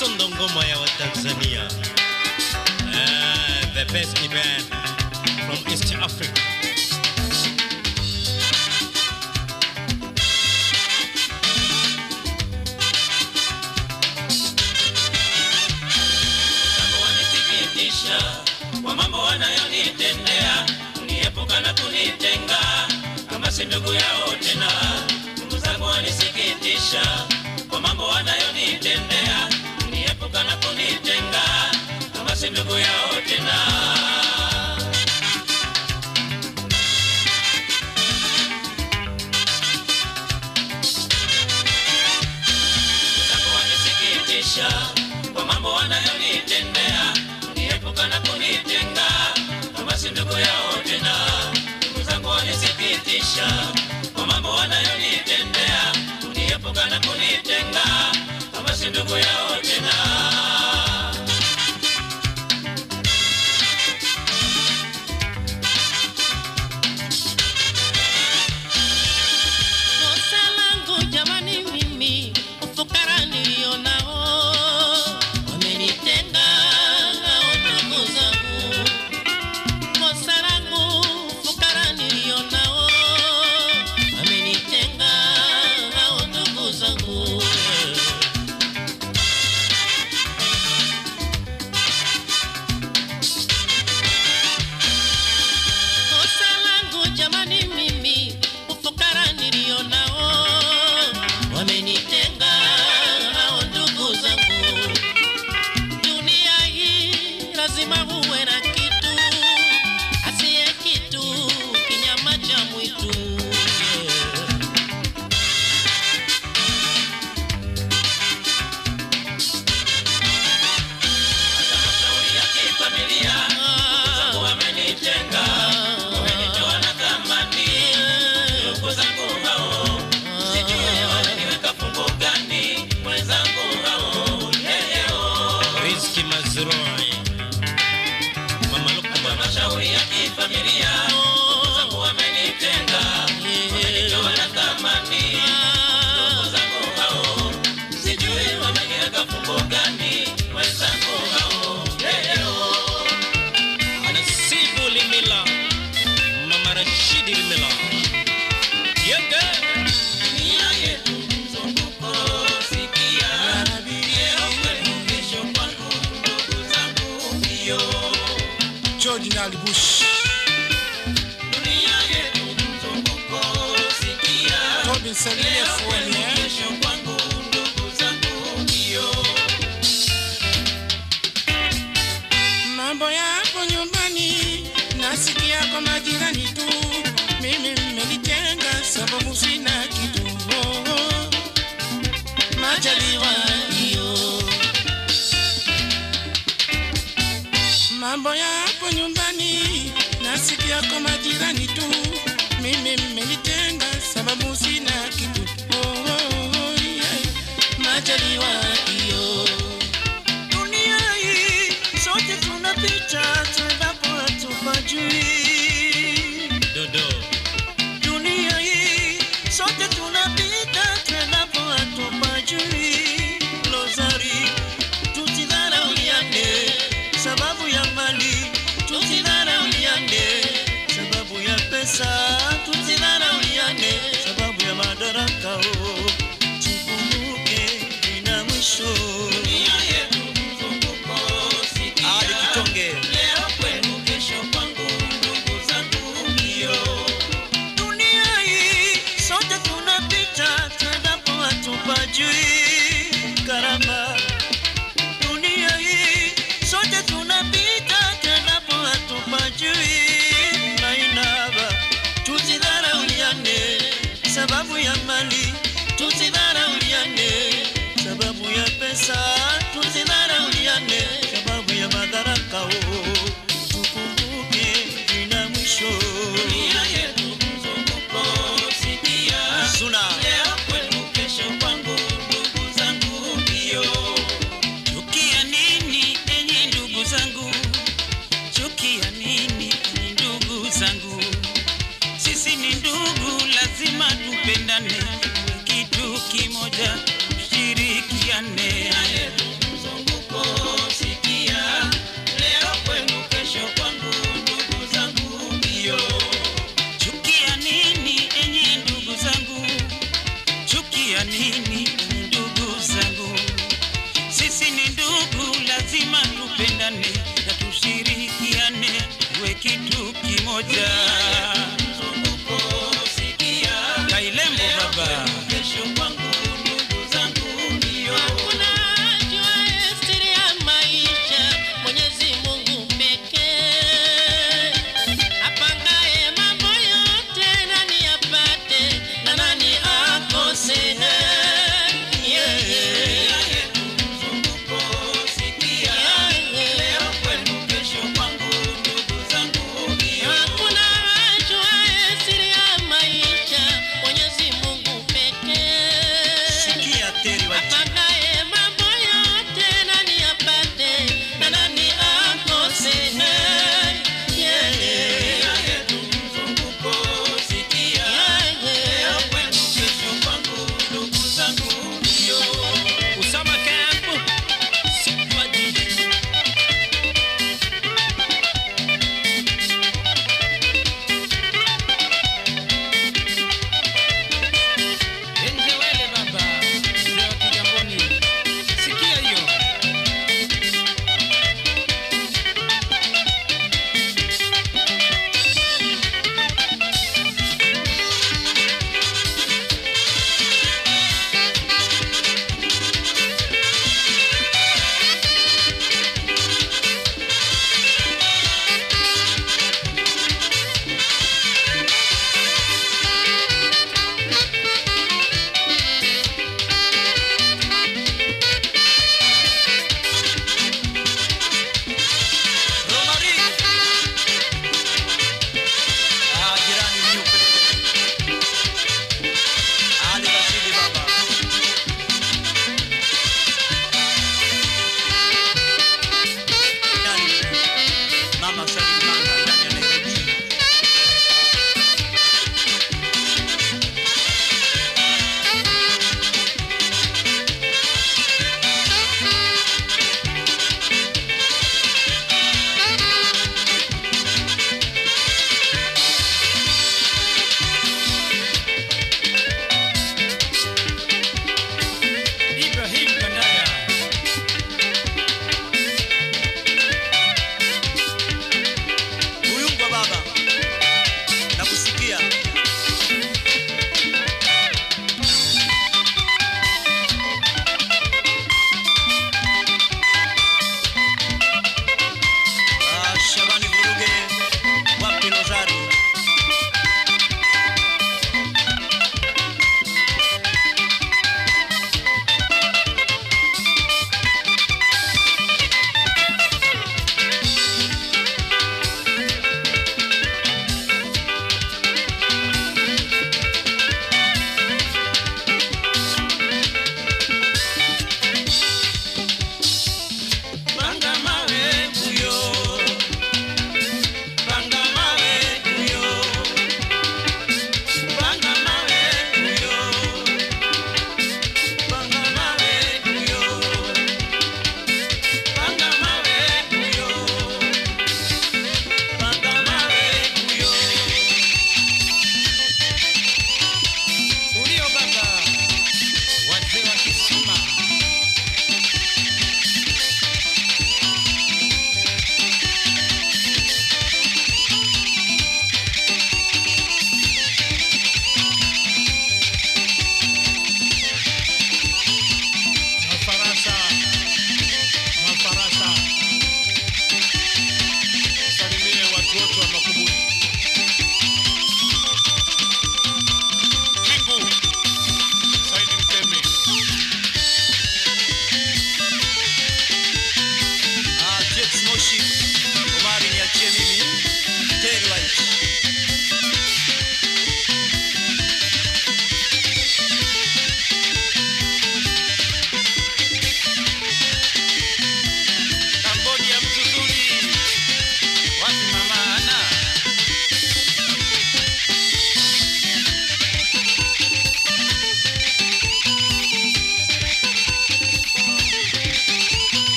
Sondo ngoma ya Watanzania. Ah, the best event from East Africa. Jambo wanisikitisha kwa mambo wanayonitendea, kuniepuka na kunitenga kama si ndugu yao tena. Ndugu zangu wanisikitisha kwa mambo wanayonitendea, kuniepuka na kunitenga kama si ndugu yao tena. Zako wanisikitisha kwa mambo wanayonitendea, kuniepuka na kunitenga kama si ndugu yao tena. Ndugu zangu wanisikitisha kwa mambo wanayonitendea, kuniepuka na kunitenga kama si ndugu yao tena. Kosa langu jamani, mimi ufukara nilio nao wamenitenga hao ndugu zangu. Kosa langu ufukara nilio nao wamenitenga hao ndugu zangu. Kosa langu jamani, mimi ufukara nilio nao wamenitenga hao ndugu zangu. Dunia hii lazima uwe na kitu, asiye kitu kinyama cha mwitu. Hata mashauri ya kifamilia, ndugu zangu wamenitenga, wamenitoa na thamani. Ndugu zangu hao, sijui wameniweka fungu gani, mwenzangu hao, leo Rizki Mazrui. Mama Lukman. Hata mashauri ya kifamilia, ndugu zangu wamenitenga, wamenitoa na thamani. Ndugu zangu hao, sijui wameniweka fungu gani, mwenzangu hao, leo Nasibu Limila. Mama Rashidi Limila. Yenge. Dunia yetu mzunguko, sikia. Leo kwenu, kesho kwangu, ndugu zangu mbio. George Nalibush, Dunia yetu mzunguko, sikia. Tobin Salie Leo Fuoni, kwenu, eh? kesho kwangu, ndugu zangu mbio. mambo yapo nyumbani, nasikia kwa majirani tu, mimi mmenitenga sababu sina kitu. Oh, oh. Majaliwa hiyo, mambo yapo nyumbani, nasikia kwa majirani tu, mimi mmenitenga sababu sina kitu. Oh, oh, oh, yeah. Majaliwa hiyo dunia hii sote tunapita tuendapo hatupajui Dodo. dunia hii sote tunapita tuendapo hatupajui lozari tusidharauliane sababu ya mali tusidharauliane sababu ya pesa tusidharauliane sababu ya madaraka oh. tukumbuke ina mwisho Dunia yetu mzunguko, sikia. Ali Kitonge. Leo kwenu, kesho kwangu, ndugu zangu mbio. dunia hii sote tunapita tuendapo hatupajui karama dunia hii sote tunapita tuendapo hatupajui mainaba tusidharauliane sababu ya mali tusidharauliane sababu ya pesa tusidharauliane sababu ya madaraka oh. tukumbuke vina mwisho Dunia yetu mzunguko, sikia. Suna. Leo kwenu, kesho kwangu, ndugu zangu mbio. Chukia nini enyi ndugu zangu? Chukia nini enyi ndugu zangu? Sisi ni ndugu, lazima tupendane, kitu kimoja tushirikiane. chukia nini ndugu zangu sisi ni ndugu lazima tupendane na tushirikiane tuwe kitu kimoja Mzunguko sikia, kailembo baba kesho kwangu ndugu zangu ndio Hakuna ajuaye siri ya maisha, Mwenyezi Mungu pekee. Apangaye mambo yote, nani apate na nani akose? Yeah, yeah. Mzunguko sikia, leo kwenu kesho kwangu ndugu zangu ndio Hakuna ajuaye siri ya maisha, Mwenyezi Mungu pekee. sikia teri wa Apangaye mambo yote, nani apate na nani akose? Yeah, yeah. Mzunguko sikia, Yeah, leo yeah. kwenu kesho kwangu ndugu zangu